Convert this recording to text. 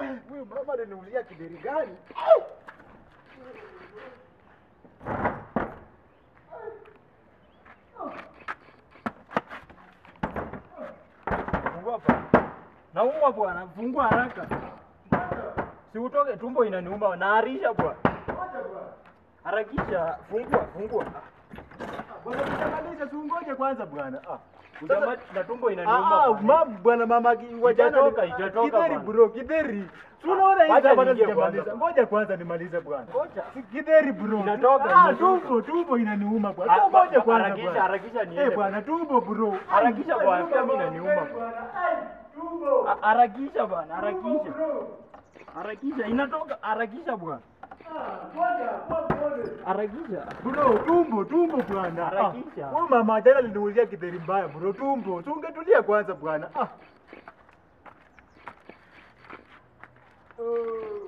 Huyu mama ananiulizia kideri gani? Fungua hapa. Naumwa bwana, fungua haraka. Si utoke, tumbo inaniuma, naarisha bwana. Harakisha, fungua, fungua. Bwana utamaliza si ungoje kwanza bwana. Ah. Ujama, na tumbo Ah, inaniuma. ah, bwana. mam bwana mama ki- wajana Itatoka, ni- itatoka Kidheri bwana. bro, kidheri. Si unaona Wacha hizi bwana niingie sijamaliza. kwanza. Ngoja kwanza nimalize bwana. Ngoja. Si Kidheri bro. Inatoka, Ah, inatoka. tumbo, tumbo inaniuma bwana. Ah, Tu ngoja ba- kwanza harakisha, bwana. harakisha niende. Eh bwana, tumbo bro. Harakisha Ai, bwana, tumbo pia mimi bwana, inaniuma. bwana. Ai, tumbo. Ha- Harakisha bwana, Tumbo, harakisha. bro. Harakisha, inatoka, harakisha bwana. Ah, ngoja, kwa pole. Harakisha. Bro, tumbo, tumbo bwana. Harakisha. Ah, Huyu mama jana aliniulizia kidheri mbaya bro, tumbo. Si ungetulia kwanza bwana. Ah. Uh.